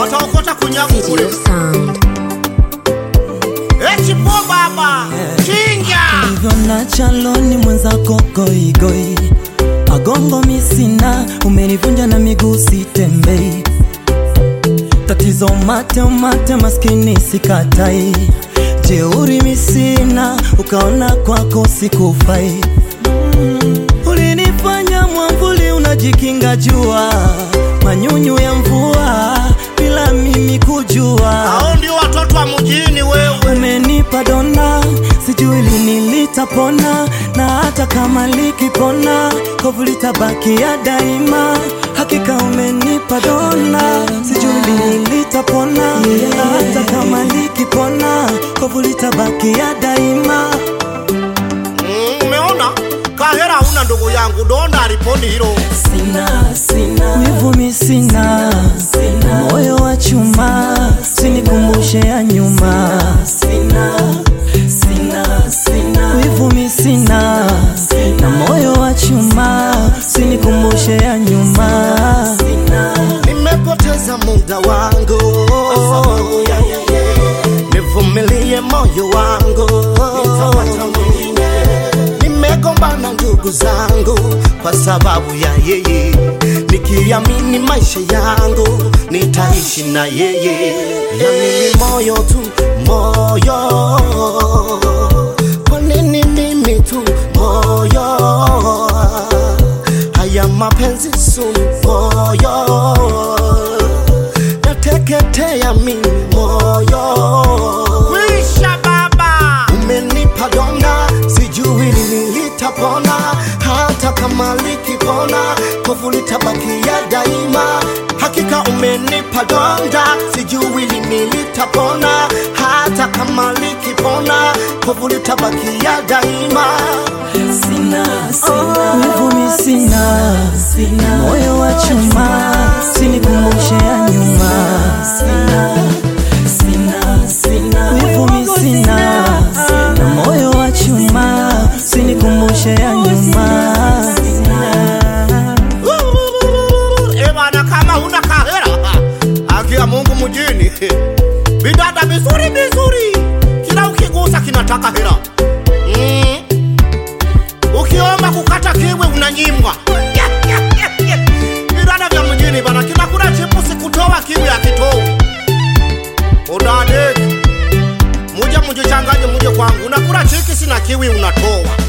wataokota kunyaku kule. Video sound. Eti po baba, chinja. hivyo na chaloni mwenzako goigoi agongo misina umenivunja na miguu sitembei tatizo mate mate maskini sikatai jeuri misina ukaona kwako sikufai Mm, ulinifanya mwamvuli unajikinga jua manyunyu ya mvua bila mimi kujua Hao ndio watoto wa mjini wewe. umenipa dona sijui lini litapona na hata kama likipona kovu litabaki ya daima hakika umenipa dona sijui lini litapona na hata kama likipona kovu litabaki ya daima Mm, umeona? Kahera huna ndugu yangu, donda aliponi hilo. sina sina wivumi sina sina moyo wa chuma sinikumbushe ya nyuma sina sina sina wivumi sina na moyo wa chuma sinikumbushe ya nyuma sina Nimepoteza muda wangu, nivumilie moyo wangu. Nimegombana ndugu zangu kwa sababu ya yeye, nikiamini maisha yangu nitaishi na yeye. Yani ni moyo tu, moyo. Kwa nini mimi tu moyo? haya mapenzi sumu moyo nateketea mimi moyo kwisha baba umenipa donda sijui lini litapona hata kama likipona kovu litabakia daima hakika umenipa donda sijui lini litapona hata kama likipona kovu litabakia daima sina sina wivumi sina sina moyo wa chuma sinikumbushe ya nyuma sina sina sina wivumi sina na moyo wa chuma sinikumbushe ya nyuma Eh bana, kama huna kahera akia Mungu mjini, bidada vizuri vizuri, kila ukigusa kinataka hera mm. Ukiomba kukata kiwe unanyimwa vidada vya mjini bana, kinakula chipusi kutoa kiwe akitoa udadeki, muje mujichanganye, muje kwangu, unakula chiki sina kiwi unatoa